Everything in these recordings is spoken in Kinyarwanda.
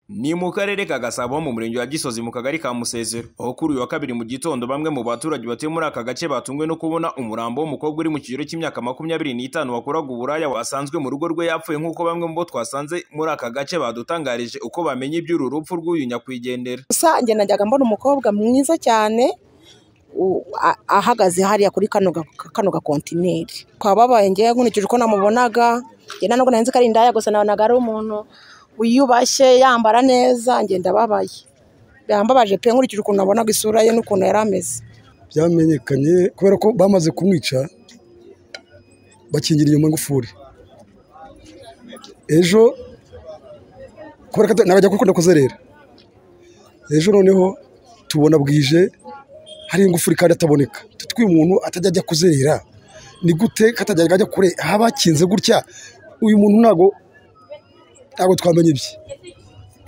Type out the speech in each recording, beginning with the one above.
Ni mu karere ka Gasabo mu murenge wa Gisozi mu kagari ka Musezero aho kuri uyu wa kabiri mu gitondo bamwe mu baturage batuye muri aka gace batunguwe no kubona umurambo w'umukobwa uri mu kigero cy'imyaka makumyabiri n'itanu wakoraga uburaya wasanzwe mu rugo rwe yapfuye nk'uko bamwe mu bo twasanze muri aka gace badutangarije uko bamenye iby'uru rupfu rw'uyu nyakwigendera rusange najyaga mbona umukobwa mwiza cyane u- a- ahagaze hariya kuri kano ga- kano gakontineri kwa babaye ngewe nkurikije uko namubonaga njye ntabwo nari nzi ko ari indaya gusa nabonaga ari umuntu wiyubashye yambara neza ngenda ababaye yambabaje pe nkurikije ukuntu nabonaga isura ye n'ukuntu yari ameze byamenyekanye kubera ko bamaze kumwica bakingira inyuma ngufuri ejo kubera ko ata- nabajya gukunda kuzerera ejo noneho tubona bwije hari ingufuri kandi ataboneka tutwi umuntu atajya ajya kuzerera ni gute ko atajya ajya kure aha bakinze gutya uyu muntu ntago ntago twamenya ibye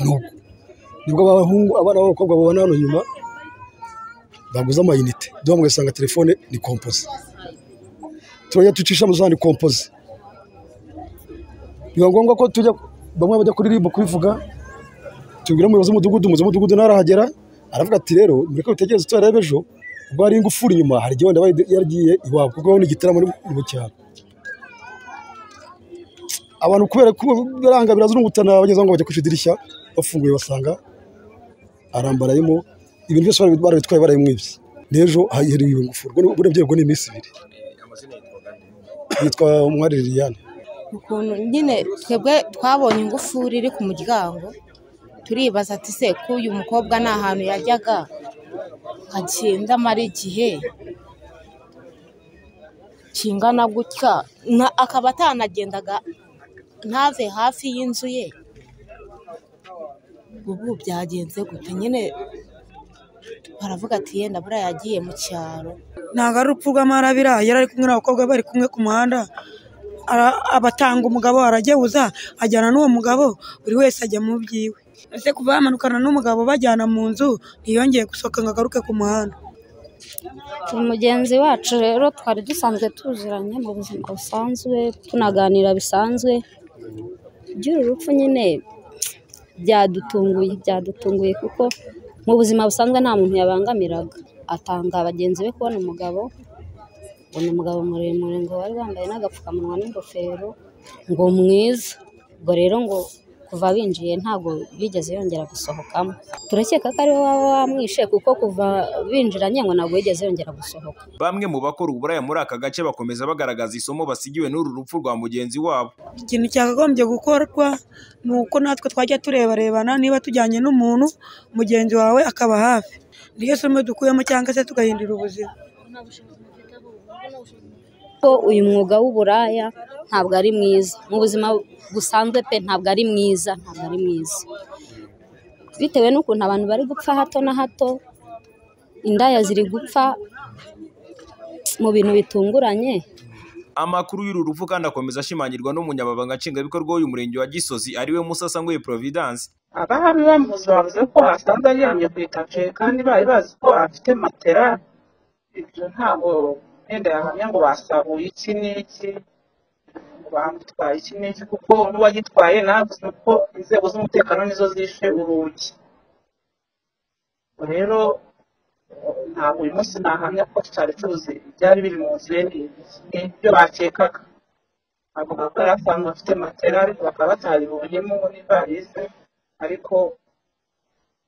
Nuko. nibwo abahungu abana b'abakobwa babona hano nyuma baguze amayinite duha mugasanga telefone ni kompoze turajya ducisha mu zandi kompoze biba ngombwa ko tujya bamwe bajya kuri ribu kubivuga tubwira umuyobozi w'umudugudu umuyobozi w'umudugudu narahagera aravuga ati rero mureke bitegereze tuzarebe ejo ubwo hari ingufuri inyuma hari igihe wenda yari- yaragiye iwabo kuko ni igitaramo ni ni mu cyaro abantu kubera ko biranga birazurungutana bageze aho ngo bajya ku idirishya bafunguye basanga arambarayemo ibintu byose bari- barabitwaye barayimwibye n'ejo hahiriwe iyo ngufuri ubwo ni- uburebye ubwo ni iminsi ibiri yitwa umwari liliane ukuntu nyine twebwe twabonye ingufuri iri ku muryango turibaza ati se ko uyu mukobwa nta hantu yajyaga agenda amara igihe kingana gutya na- akaba atanagendaga ntave hafi y'inzu ye ubu byagenze gute nyine baravuga ati yenda buriya yagiye mu cyaro ntabwo ari urupfu rw'amarabira yari ari kumwe n'abakobwa bari kumwe ku muhanda ara- abatanga umugabo aragehuza ajyana n'uwo mugabo buri wese ajya mu byiwe ese kuva yamanukana n'umugabo bajyana mu nzu ntiyongeye gusohoka ngo agaruke ku muhanda mugenzi wacu rero twari dusanzwe tuziranye mu buzima busanzwe tunaganira bisanzwe iby'uru rupfu nyine byadutunguye byadutunguye kuko mu buzima busanzwe nta muntu yabangamiraga atanga bagenzi be kubona umugabo ubona umugabo muremure ngo wari wambaye n'agapfukamunwa n'ingofero ngo mwiza ubwo rero ngo kuva binjiye ntabwo bigeze yongera gusohokamo turakeka ko ariwe waba wamwishe kuko kuva binjiranye ngo ntabwo yigeze yongera gusohoka bamwe mu bakora uburaya muri aka gace bakomeza bagaragaza isomo basigiwe n'uru rupfu rwa mugenzi wabo ikintu cyakagombye gukorwa ni uko natwe twajya turebarebana niba tujyanye n'umuntu mugenzi wawe akaba hafi niyo somo dukuyemo cyangwa se tugahindura ubuzima ko uyu mwuga w'uburaya ntabwo ari mwiza mu buzima busanzwe pe ntabwo ari mwiza ntabwo ari mwiza bitewe n'ukuntu abantu bari gupfa hato na hato indaya ziri gupfa mu bintu bitunguranye Amakuru y'uru rupfu kandi akomeza ashimangirwa n'umunyamabanga nshingwabikorwa w'uyu murenge wa Gisozi ariwe Musasangoye Providence abahari bamuzi bavuze ko basanze aryamye ku itapi kandi bari bazi ko afite matera ibyo ntabwo wenda yahamya ngo basabuye iki n'iki ngo bamutwaye iki n'iki kuko n'uwagitwaye navuze ko inzego z'umutekano nizo zishe urugi Ubwo rero ntabwo uyu munsi nahamya ko cyari tuzi ibyari biri mu nzu ye ni- ni ibyo bakekaga avuga ko yari asanzwe afite matera ariko bakaba bataribonyemo n'ivarize ariko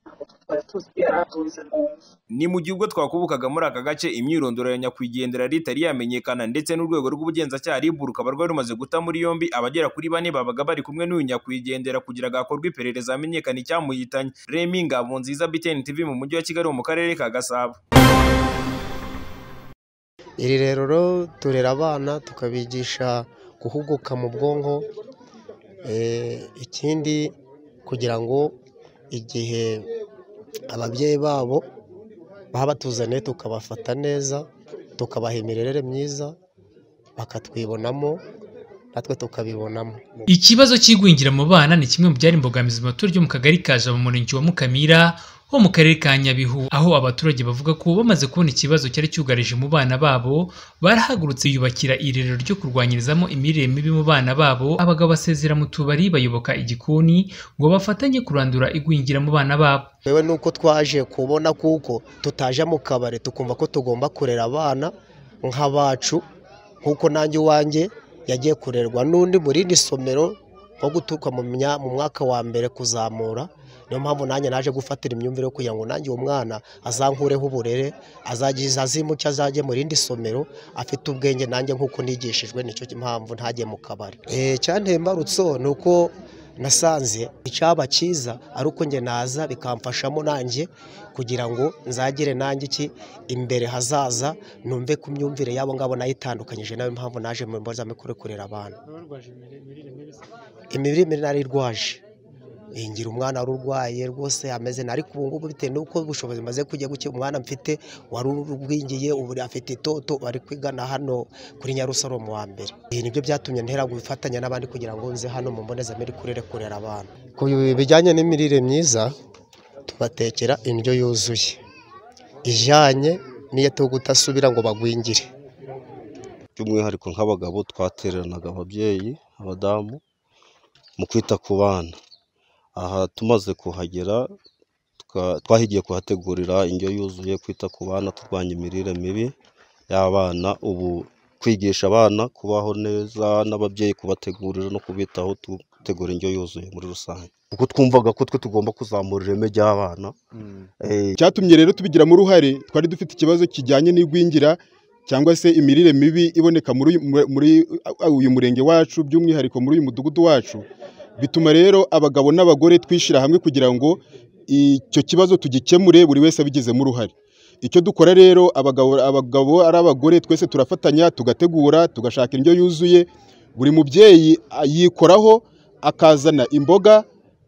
ntabwo twari tuzi ko yari atunze mu nzu ni mu gihe ubwo twakubukaga muri aka gace imyirondoro ya nyakwigendera yari itari yamenyekana ndetse n'urwego rw'ubugenzacyaha RIB rukaba rwari rumaze guta muri yombi abagera kuri bane babaga bari kumwe n'uyu nyakwigendera kugira ngo hakorwe iperereza hamenyekane icyamuhitanye Remy Ngabonziza BTN TV mu mujyi wa Kigali wo mu karere ka Gasabo iri rero ro- turera abana tukabigisha guhuguka mu bwonko Eh, ikindi kugira ngo igihe ababyeyi babo baba batuzaniye tukabafata neza tukabaha imirere myiza bakatwibonamo natwe tukabibonamo Ikibazo cy'igwingira mu bana ni kimwe mu byari imbogamizi mu baturage bo mu kagari ka Jabo mu murenge wa Mukamira ho mu karere ka Nyabihu aho abaturage bavuga ko bamaze kubona ikibazo cyari cyugarije mu bana babo barahagurutse yubakira irerero ryo kurwanyirizamo imirire mibi mu bana babo abagabo basezera mu tubari bayoboka igikoni ngo bafatanye kurandura igwingira mu bana babo yewe nuko twaje kubona kuko tutaje mu kabari tukumva ko tugomba kurera abana nk'abacu nkuko nanjye iwanjye yagiye kurerwa n'undi mu rindi somero nko guturuka mu mya- mu mwaka wa mbere kuzamura niyo mpamvu nanjye naje gufatira imyumvire yo kugira ngo nanjye uwo mwana azankureho uburere azagize azimuke azajye mu rindi somero afite ubwenge nanjye nk'uko nigishijwe nicyo mpamvu ntajye mu kabari Eh, icyanteye imbarutso ni uko nasanze icyaba cyiza ari uko njye naza bikamfashamo nanjye kugira ngo nzagire nanjye iki imbere hazaza numve ku myumvire y'abo ngabo nayitandukanyije nayo mpamvu naje mu mbonezamikurire kurera abana imirire mibi nari irwaje ngira umwana wari urwaye rwose ameze na ariko ubu ngubu bitewe n'uko ubushobozi maze kujya gukira umwana mfite wari urubwingiye ubu afite itoto bari kwigana hano kuri Nyarusaromo wa mbere ibi nibyo byatumye ntera gufatanya n'abandi kugira ngo nze hano mu mbonezamikurire kurera abana ku bijyanye n'imirire myiza tubatekera indyo yuzuye ijyanye n'iyo tuba gutasubira ngo bagwingire by'umwihariko nk'abagabo twateranaga ababyeyi abadamu mu kwita ku bana aha tumaze kuhagera tuka- twahigiye kuhategurira indyo yuzuye kwita ku bana turwanya imirire mibi y'abana ubu kwigisha abana kubaho neza n'ababyeyi kubategurira no kubitaho dutegura indyo yuzuye muri rusange kuko twumvaga ko twe tugomba kuzamura ireme ry'abana icyatumye rero tubigiramo uruhare twari dufite ikibazo kijyanye n'igwingira cyangwa se imirire mibi iboneka muri uyu- muri- muri uyu murenge wacu by'umwihariko muri uyu mudugudu wacu bituma rero abagabo n'abagore twishyira hamwe kugira ngo icyo kibazo tugikemure buri wese abigizemo uruhare icyo dukora rero abagabo abagabo ari abagore twese turafatanya tugategura tugashaka indyo yuzuye buri mubyeyi ah, yikoraho akazana imboga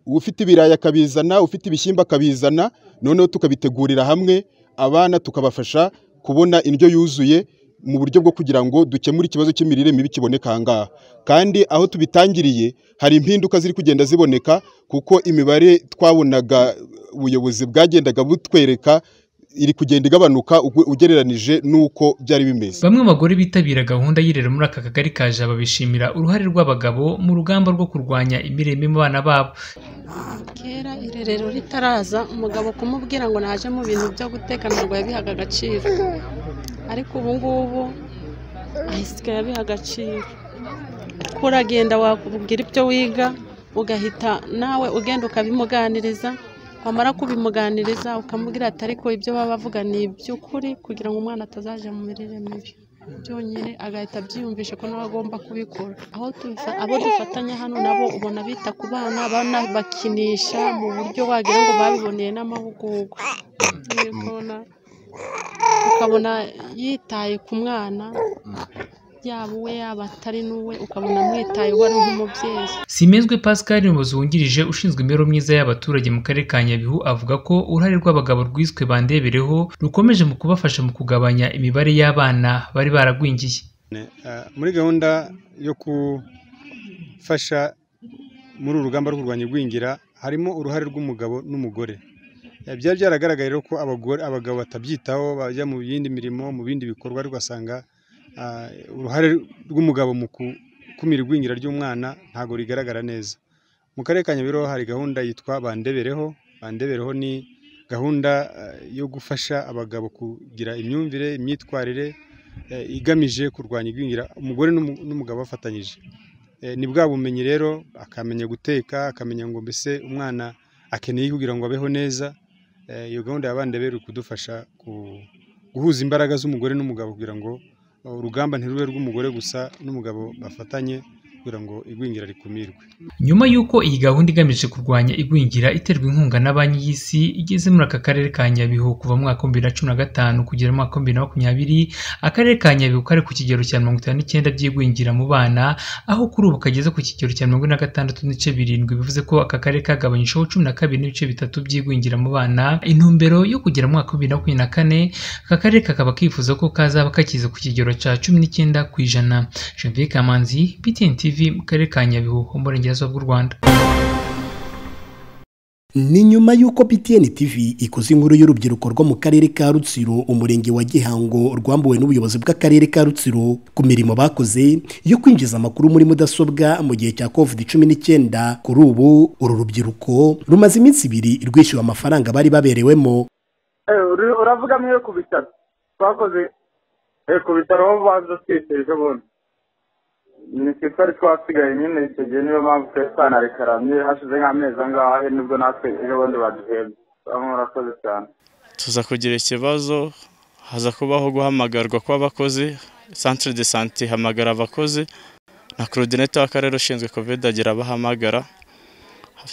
ufite ibirayi akabizana ufite ibishyimbo akabizana noneho tukabitegurira hamwe abana tukabafasha kubona indyo yuzuye mu buryo bwo kugira ngo dukemure ikibazo cy'imirire mibi kiboneka aha ngaha kandi aho tubitangiriye hari impinduka ziri kugenda ziboneka kuko imibare twabonaga ubuyobozi bwagendaga butwereka iri kugenda igabanuka uge- ugereranije n'uko byari bimeze Bamwe mu bagore bitabira gahunda y'irero muri aka kagari ka Jaba bishimira uruhare rw'abagabo mu rugamba rwo kurwanya imirire mibi mu bana babo. kera irerero ritaraza umugabo kumubwira ngo naje mu bintu byo guteka ntabwo yabihaga agaciro ariko ubu ngubu ahisigaye abiha agaciro kuko uragenda wakubwira ibyo wiga ugahita nawe ugenda ukabimuganiriza wamara kubimuganiriza ukamubwira ati ariko ibyo baba bavuga ni iby'ukuri kugira ngo umwana atazajya mu mirire mibi byonyine agahita abyiyumvisha ko nawe agomba kubikora aho tubifa- abo dufatanya hano nabo ubona bita ku bana banabakinisha mu buryo wagira ngo babiboneye n'amahugurwa Nyine kubona ukabona yitaye ku mwana yaba uwe yaba atari n'uwe ukabona amwitayeho ari nk'umubyeyi Simenzwe Pascal umuyobozi wungirije ushinzwe imibereho myiza y'abaturage mu karere ka Nyabihu avuga ko uruhare rw'abagabo rwiswe bandebereho rukomeje mu kubafasha mu kugabanya imibare y'abana bari baragwingiye. Eh, muri gahunda yo gufasha muri uru rugamba rwo kurwanya igwingira harimo uruhare rw'umugabo n'umugore Eh, byari byaragaragaye rero ko abagore abagabo batabyitaho bajya mu yindi mirimo mu bindi bikorwa ariko ugasanga ah, uruhare rw'umugabo mu gukumira igwingira ry'umwana ntabwo rigaragara neza mu karere ka nyabihu hari gahunda yitwa bandebereho bandebereho ni gahunda eh, yo gufasha abagabo kugira imyumvire imyitwarire eh, igamije kurwanya igwingira umugore n'umu- n'umugabo bafatanyije Eh, ni bwa bumenyi rero akamenya guteka akamenya ngo mbese umwana akeneye iki kugira ngo abeho neza Eh, iyo gahunda ya bande rero iri kudufasha ku- guhuza imbaraga z'umugore n'umugabo kugira ngo eh, urugamba ntirube rw'umugore gusa n'umugabo bafatanye kugira ngo igwingira rikumirwe Nyuma y'uko iyi gahunda igamije kurwanya igwingira iterwa inkunga na banki y'isi igeze muri aka karere ka Nyabihu kuva mu mwaka wa bibiri na cumi na gatanu kugera mu mwaka wa bibiri na makumyabiri, akarere ka Nyabihu kari ku kigero cya mirongo itanu n'icyenda by'igwingira mu bana, aho kuri ubu kageze ku kigero cya mirongo ine na gatandatu n'ibice birindwi bivuze ko aka karere kagabanyijweho cumi na kabiri n'ibice bitatu by'igwingira mu bana, intumbero yo kugera mu mwaka wa bibiri na makumyabiri na kane, aka karere kakaba kifuza ko kazaba kakize ku kigero cya cumi n'icyenda ku ijana. Janvier Kamanzi, BTN TV mu karere ka Nyabihu, mu burengerazuba bw'u Rwanda. ni nyuma y'uko btn tv ikoze inkuru y'urubyiruko rwo mu karere ka rutsiro umurenge wa gihango rwambuwe n'ubuyobozi bw'akarere ka rutsiro ku mirimo bakoze yo kwinjiza amakuru muri mudasobwa mu gihe cya covid cumi n'icyenda kuri ubu uru rubyiruko rumaze iminsi ibiri rwishyura amafaranga bari baberewemo uravuga mwe ku bitaro twakoze ku bitaro aho banza twishyurije ubundi ni twe twari twasigaye nyine icyo gihe niyo mpamvu twari twanarekaramye hashize nk'amezi angahe nibwo natwe ejobundi baduhembye bamwe murakoze cyane tuza kugira ikibazo haza kubaho guhamagarwa kw'abakozi santire de sante ihamagara abakozi na korodinete w'akarere ushinzwe kovide agira abahamagara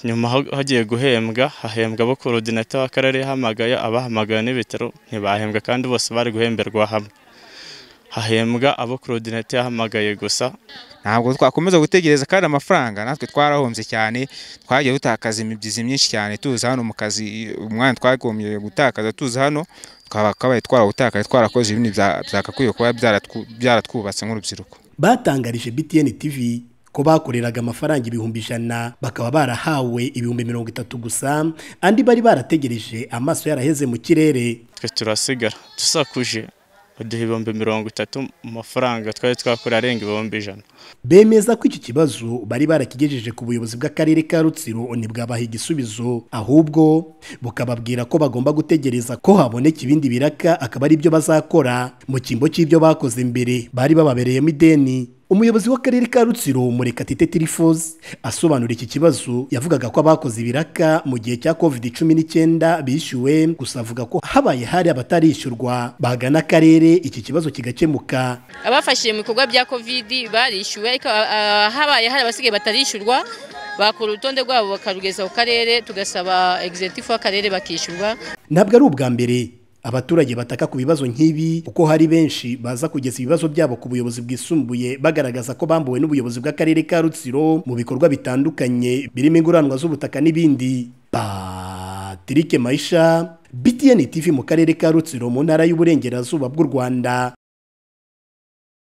nyuma hagiye guhembwa hahembwa abo korodinete w'akarere yahamagaye abahamagaye n'ibitaro ntibahembwa kandi bose bari guhemberwa hamwe hahembwa abo korodinete yahamagaye gusa ntabwo twakomeza gutegereza kandi amafaranga natwe twarahombye cyane twagiye dutakaza imibyizi myinshi cyane tuza hano mu kazi umwanya twagombye gutakaza tuza hano twakabaye twarawutakaje twarakoze ibindi byakakwiye kuba byaratwubatse nk'urubyiruko batangarije btn tv ko bakoreraga amafaranga ibihumbi ijana bakaba barahawe ibihumbi mirongo itatu gusa andi bari barategereje amaso yaraheze mu kirere twe turasigara dusakuje baduha ibihumbi mirongo itatu mu mafaranga twari twakora arenga ibihumbi ijana bemeza ko iki kibazo bari barakigejeje ku buyobozi bw'akarere ka rutsiro ntibwabaha igisubizo ahubwo bukababwira ko bagomba gutegereza ko haboneka ibindi biraka akaba ari byo bazakora mu cyimbo cy'ibyo bakoze mbere bari bababereyemo ideni umuyobozi w'akarere ka rutsiro murekatete tirifosi asobanura iki kibazo yavugaga ko abakoze ibiraka mu gihe cya covid cumi n'icyenda bishyuwe gusa avuga ko habaye hari abatarishyurwa bagana akarere iki kibazo kigakemuka abafashije mu bikorwa bya covid barishyuwe ariko habaye hari abasigaye batarishyurwa bakora urutonde rwabo bakarugeza ku karere tugasaba egizentifu w'akarere bakishyurwa ntabwo ari ubwa mbere abaturage bataka ku bibazo nk'ibi kuko hari benshi baza kugeza ibibazo byabo ku buyobozi bwisumbuye bagaragaza ko bambuwe n'ubuyobozi bw'akarere ka rutsiro mu bikorwa bitandukanye birimo inguranwa z'ubutaka n'ibindi patirike mayisha btn tv mu karere ka rutsiro mu ntara y'uburengerazuba bw'u rwanda